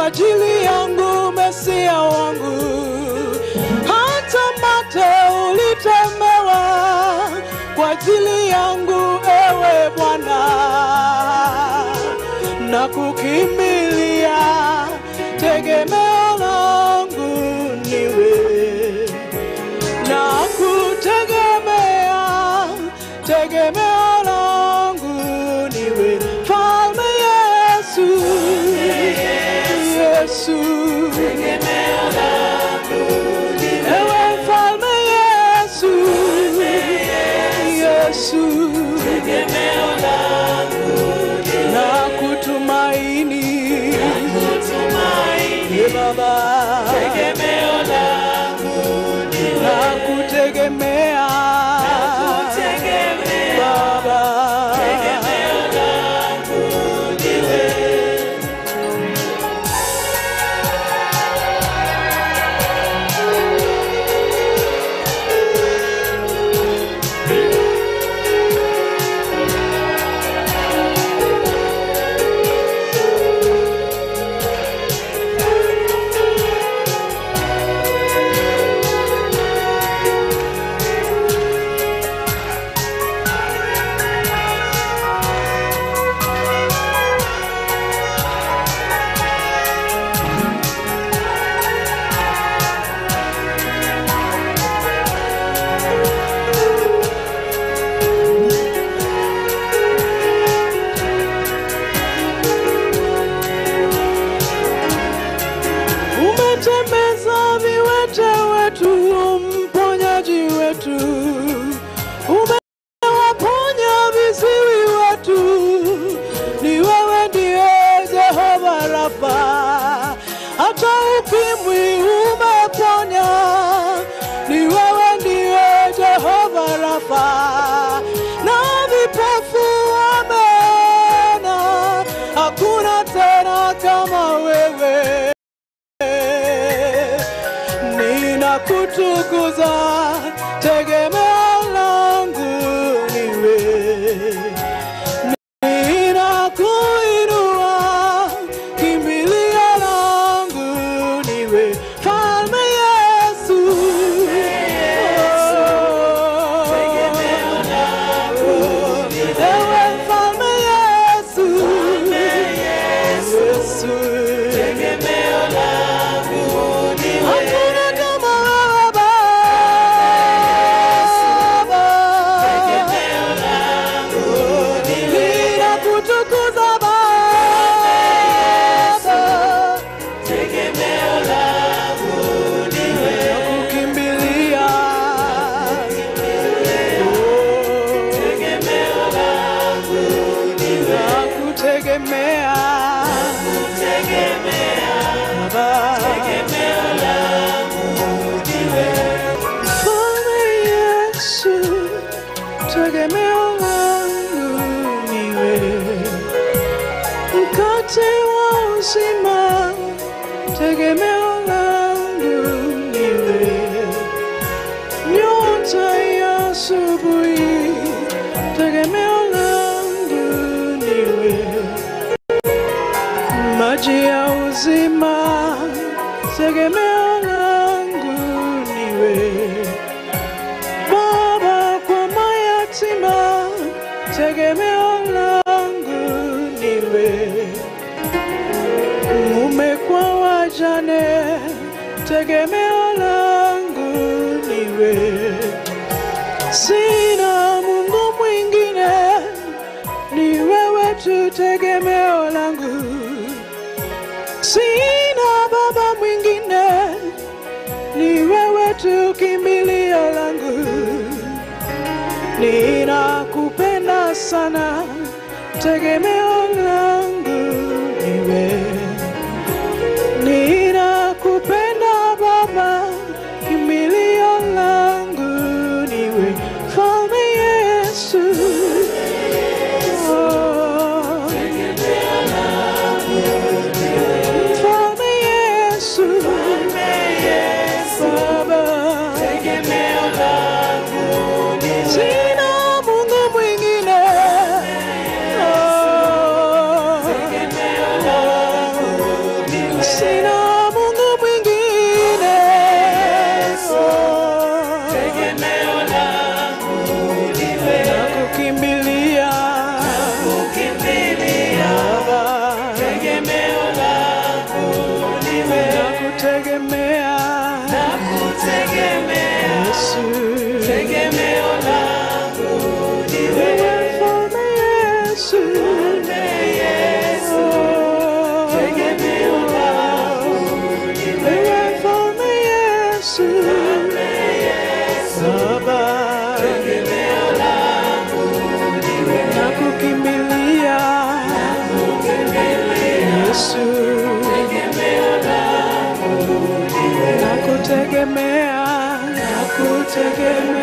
ajili yangu, Mesia wangu. Hata mate ulitemewa kwa ajili yangu, ewe Bwana, na kukimbilia tegemeo langu niwe na kutegemea tegemeo langu niwe Mfalme Yesu, Yesu, ewe Mfalme Yesu, Yesu, na kutumaini Ye Baba, na kutegemea Baba, umetembeza viwete wetu, mponyaji wetu, umewaponya viziwi wetu, ni wewe ndiye Jehova Rafa, hata ukimwi umeponya, ni wewe ndiye Jehova Rafa, na vipofu wameona, hakuna tena kama wewe ninakutukuza, tegemeo langu niwe, ninakuinua, kimbilio langu niwe, Mfalme Yesu, ewe Mfalme Yesu, Yesu, Hakuna kama wewe Baba, ninakutukuza Baba, nakukimbilia nakutegemea Mfalme Yesu, tegemeo langu niwe, mkate wa uzima, tegemeo langu niwe, nyota ya asubuhi, tegemeo langu niwe, maji ya uzima, tegemeo langu niwe. Baba kwa mayatima, tegemeo langu niwe. Mume kwa wajane, tegemeo langu niwe. Sina Mungu mwingine, ni wewe tu tegemeo langu. Sina baba mwingine, ni wewe tu kimbilio langu. Ninakupenda sana, tegemeo langu niwe. Ninakupenda Baba, kimbilio langu niwe. Mfalme Yesu, oh. Mfalme Yesu, Baba, sina Mungu mwingine, oh. nakutegemea nakutegemea Yesu. tegemeo langu ni Wewe wewe mfalme Yesu. Yesu Oh. tegemeo langu ni Wewe mfalme Yesu. Baba. tegemeo langu ni wewe nakukimbilia Yesu, tegemeo langu ni wewe nakutegemea, nakutegemea